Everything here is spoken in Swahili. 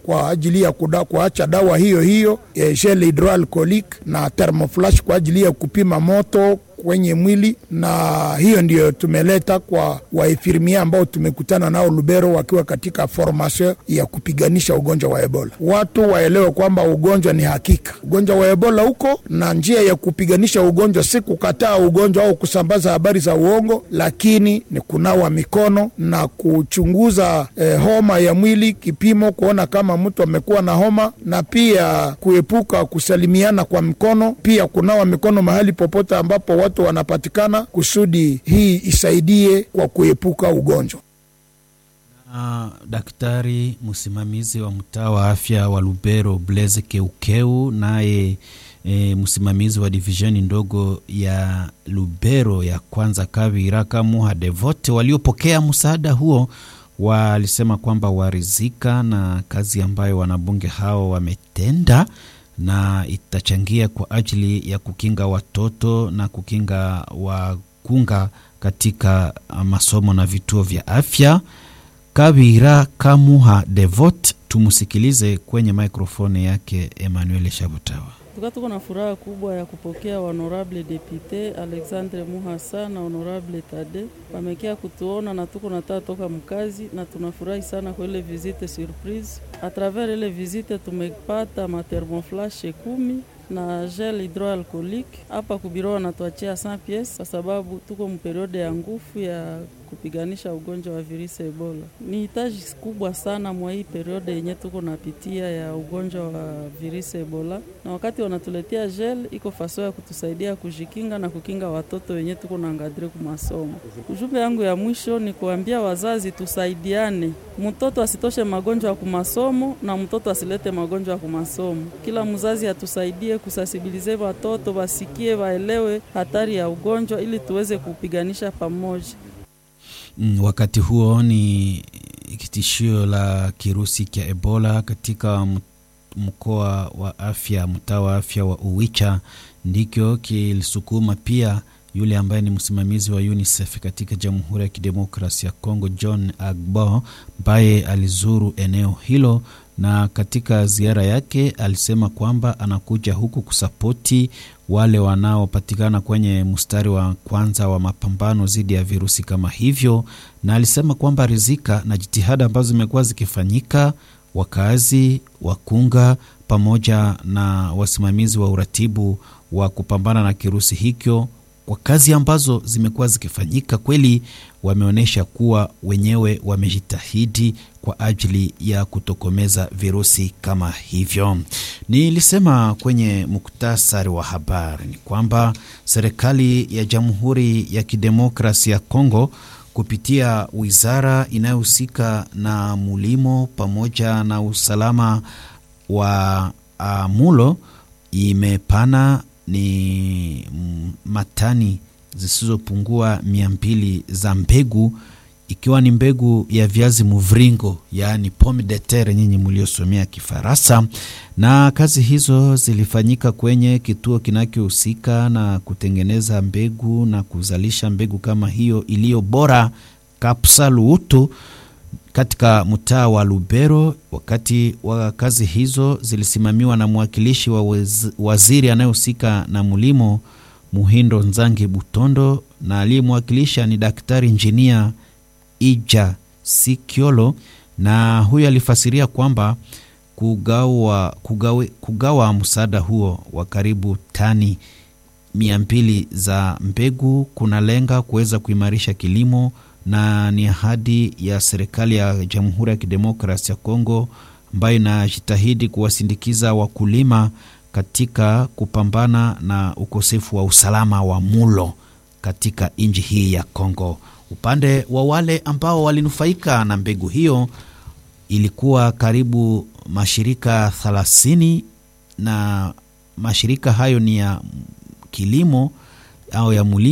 kwa ajili ya kuda, kuacha dawa hiyo hiyo e, gel hydroalcoolic na thermoflash kwa ajili ya kupima moto kwenye mwili, na hiyo ndio tumeleta kwa waefirmia ambao tumekutana nao Lubero wakiwa katika formation ya kupiganisha ugonjwa wa Ebola. Watu waelewe kwamba ugonjwa ni hakika, ugonjwa wa Ebola huko, na njia ya kupiganisha ugonjwa si kukataa ugonjwa au kusambaza habari za uongo, lakini ni kunawa mikono na kuchunguza eh, homa ya mwili, kipimo kuona kama mtu amekuwa na homa, na pia kuepuka kusalimiana kwa mikono, pia kunawa mikono mahali popote ambapo watu wanapatikana kusudi hii isaidie kwa kuepuka ugonjwa. Uh, daktari msimamizi wa mtaa wa afya wa Lubero Blaise Keukeu, naye e, msimamizi wa divisheni ndogo ya Lubero ya kwanza Kavira Kamuha Devote waliopokea msaada huo walisema kwamba warizika na kazi ambayo wanabunge hao wametenda na itachangia kwa ajili ya kukinga watoto na kukinga wakunga katika masomo na vituo vya afya. Kabira Kamuha Devot, tumusikilize kwenye mikrofoni yake Emmanuel Shabutawa. Tuka tuko na furaha kubwa ya kupokea honorable depute Alexandre Muhasa na honorable Tade wamekia kutuona na tuko nataa toka mkazi, na tunafurahi sana kwa ile visite surprise. A travers ile visite tumepata mathermoflashe kumi na gel hydroalcoolique hapa kubiro wanatuachia 100 pièces kwa sababu tuko mperiode ya nguvu ya kupiganisha ugonjwa wa virusi Ebola. Ni hitaji kubwa sana mwa hii periode yenye tuko napitia ya ugonjwa wa virusi Ebola, na wakati wanatuletea gel iko faso ya kutusaidia kujikinga na kukinga watoto wenye tuko na ngadire ku masomo. Ujumbe yangu ya mwisho ni kuambia wazazi tusaidiane, mtoto asitoshe magonjwa ya kumasomo na mtoto asilete magonjwa ya kumasomo. Kila mzazi atusaidie kusasibilize watoto wasikie, waelewe hatari ya ugonjwa ili tuweze kupiganisha pamoja. Mm, wakati huo ni kitishio la kirusi cha Ebola katika mkoa wa afya, mtaa wa afya wa Uwicha ndicho kilisukuma pia yule ambaye ni msimamizi wa UNICEF katika Jamhuri ya Kidemokrasia ya Kongo, John Agbo, ambaye alizuru eneo hilo na katika ziara yake alisema kwamba anakuja huku kusapoti wale wanaopatikana kwenye mstari wa kwanza wa mapambano dhidi ya virusi kama hivyo, na alisema kwamba rizika na jitihada ambazo zimekuwa zikifanyika, wakazi wakunga pamoja na wasimamizi wa uratibu wa kupambana na kirusi hicho kwa kazi ambazo zimekuwa zikifanyika, kweli wameonyesha kuwa wenyewe wamejitahidi kwa ajili ya kutokomeza virusi kama hivyo. Nilisema kwenye muktasari wa habari ni kwamba serikali ya Jamhuri ya Kidemokrasia ya Kongo kupitia wizara inayohusika na mulimo pamoja na usalama wa uh, mulo imepana ni matani zisizopungua mia mbili za mbegu ikiwa ni mbegu ya viazi mviringo, yaani pomme de terre, nyinyi mliosomea Kifaransa. Na kazi hizo zilifanyika kwenye kituo kinachohusika na kutengeneza mbegu na kuzalisha mbegu kama hiyo iliyo bora, Kapsaluutu, katika mtaa wa Lubero. Wakati wa kazi hizo zilisimamiwa na mwakilishi wa waziri anayehusika na mulimo Muhindo Nzangi Butondo, na aliyemwakilisha ni daktari injinia Ija Sikiolo, na huyo alifasiria kwamba kugawa, kugawe, kugawa msaada huo wa karibu tani mia mbili za mbegu kunalenga kuweza kuimarisha kilimo na ni ahadi ya serikali ya Jamhuri ya Kidemokrasi ya Kongo ambayo inajitahidi kuwasindikiza wakulima katika kupambana na ukosefu wa usalama wa mulo katika nchi hii ya Kongo. Upande wa wale ambao walinufaika na mbegu hiyo ilikuwa karibu mashirika thelathini, na mashirika hayo ni ya kilimo au ya mulimo